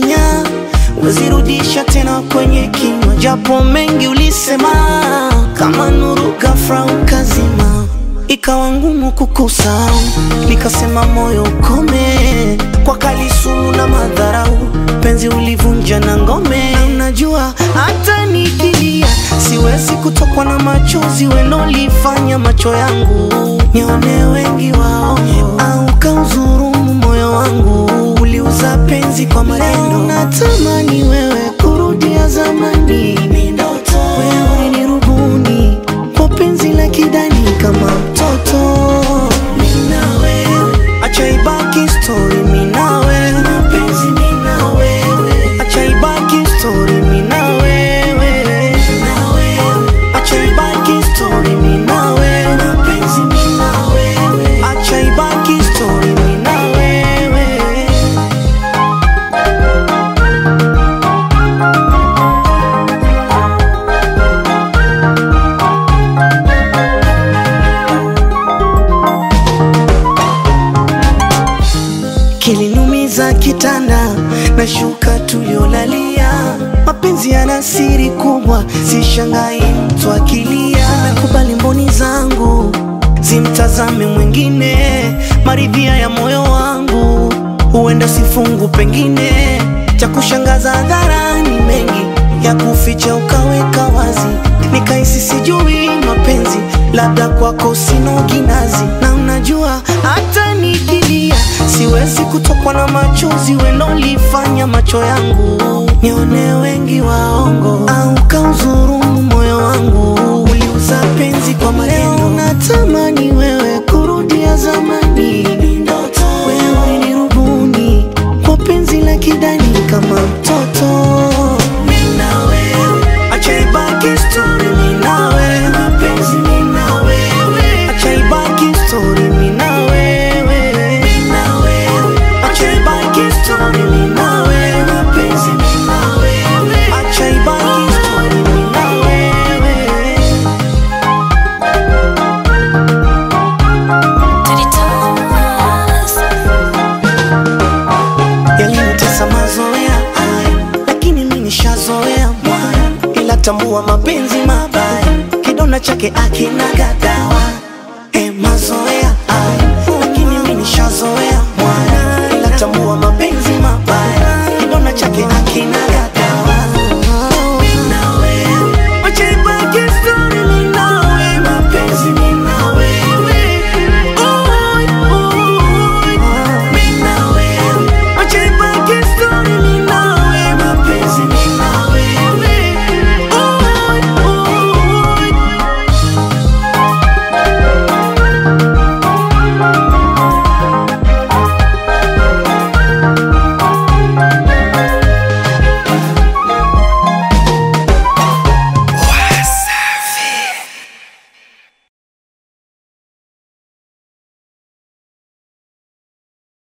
uliyafanya wezirudisha tena kwenye kinywa, japo mengi ulisema kama nuru ghafla ukazima, ikawa ngumu kukusahau, nikasema moyo ukome kwa kalisumu na madharau, penzi ulivunja na ngome. Na unajua hata nikilia siwezi kutokwa na machozi welolifanya macho yangu nione wengi wao, au kauzurumu moyo wangu, uliuza penzi kwa maneno. Natamani wewe kurudia zamani, wewe ulinirubuni kwa penzi la kidani kama mtoto. Mimi na wewe, acha ibaki story, mimi na wewe, mapenzi mimi na wewe, acha ibaki story, mimi na wewe, na wewe, acha ibaki story, mimi na wewe, mapenzi mimi na wewe, acha ibaki story, mimi na wewe. kilinumiza kitanda na shuka tuliolalia. Mapenzi yana siri kubwa, sishangai mtu akilia. Nakubali mboni zangu zimtazame mwingine, maridhia ya moyo wangu huenda sifungu, pengine cha kushangaza hadharani, mengi ya kuficha ukaweka wazi, nikahisi sijui mapenzi, labda kwako sina kinazi, na unajua hata nikilia siwezi kutokwa na machozi welolifanya macho yangu nione wengi waongo, au kauzurumu moyo wangu, uliuza penzi kwa maneno. Natamani wewe kurudia zamani, wewe ulinirubuni kwa penzi la kidani kama mtoto. Mimi na wewe, acha ibaki story, mimi na wewe, mapenzi mimi na wewe, acha ibaki story, mimi na wewe, mimi na wewe, acha ibaki story, mimi na wewe, mapenzi mimi na wewe, acha ibaki story, mimi na wewe. yalinitesa mazoea haya, lakini mimi nishazoea mwaya, ila tambua mapenzi mabaya, kidonda chake akina gadawa. E, mazoea haya, lakini mimi nishazoea mwaya, ila tambua mapenzi mabaya, kidonda chake akina gadawa.